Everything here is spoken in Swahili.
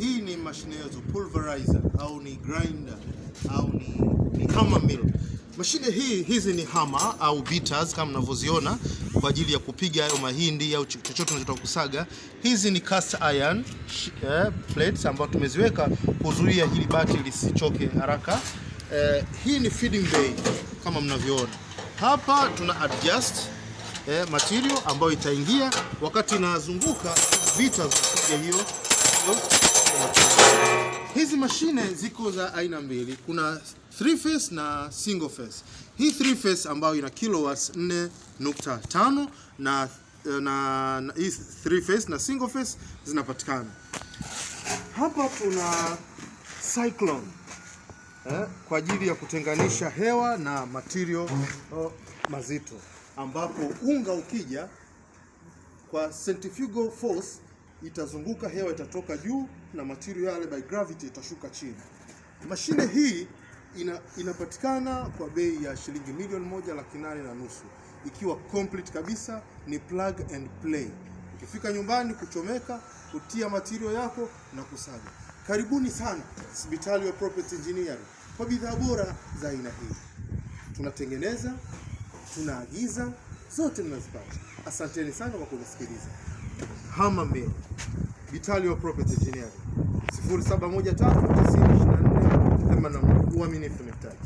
hii ni mashine yetu pulverizer au ni grinder au ni, ni hammer mill. Mashine hii hizi ni hammer au beaters kama mnavyoziona kwa ajili ya kupiga hayo mahindi au chochote unachotaka kusaga. Hizi ni cast iron sh- eh, plates ambazo tumeziweka kuzuia hili bati lisichoke haraka. Eh, hii ni feeding bay kama mnavyoona hapa, tuna adjust eh, material ambayo itaingia wakati inazunguka vita zinapiga hiyo hiyo Hizi mashine ziko za aina mbili, kuna three phase na single phase. Hii three phase ambayo ina kilowatts 4.5 na na, na hii three phase na single phase zinapatikana hapa. Tuna cyclone eh, kwa ajili ya kutenganisha hewa na material oh, mazito, ambapo unga ukija kwa centrifugal force itazunguka, hewa itatoka juu na material yale by gravity itashuka chini. Mashine hii ina, inapatikana kwa bei ya shilingi milioni moja laki nane na nusu ikiwa complete kabisa, ni plug and play. Ukifika nyumbani kuchomeka, kutia material yako na kusaga. Karibuni sana Hospitali ya Property Engineering kwa bidhaa bora za aina hii. Tunatengeneza, tunaagiza, zote mnazipata. Asanteni sana kwa kunisikiliza. Hammer Mill, Vitalio Property Engineering 0713 9024 uaminifu ni mtaji.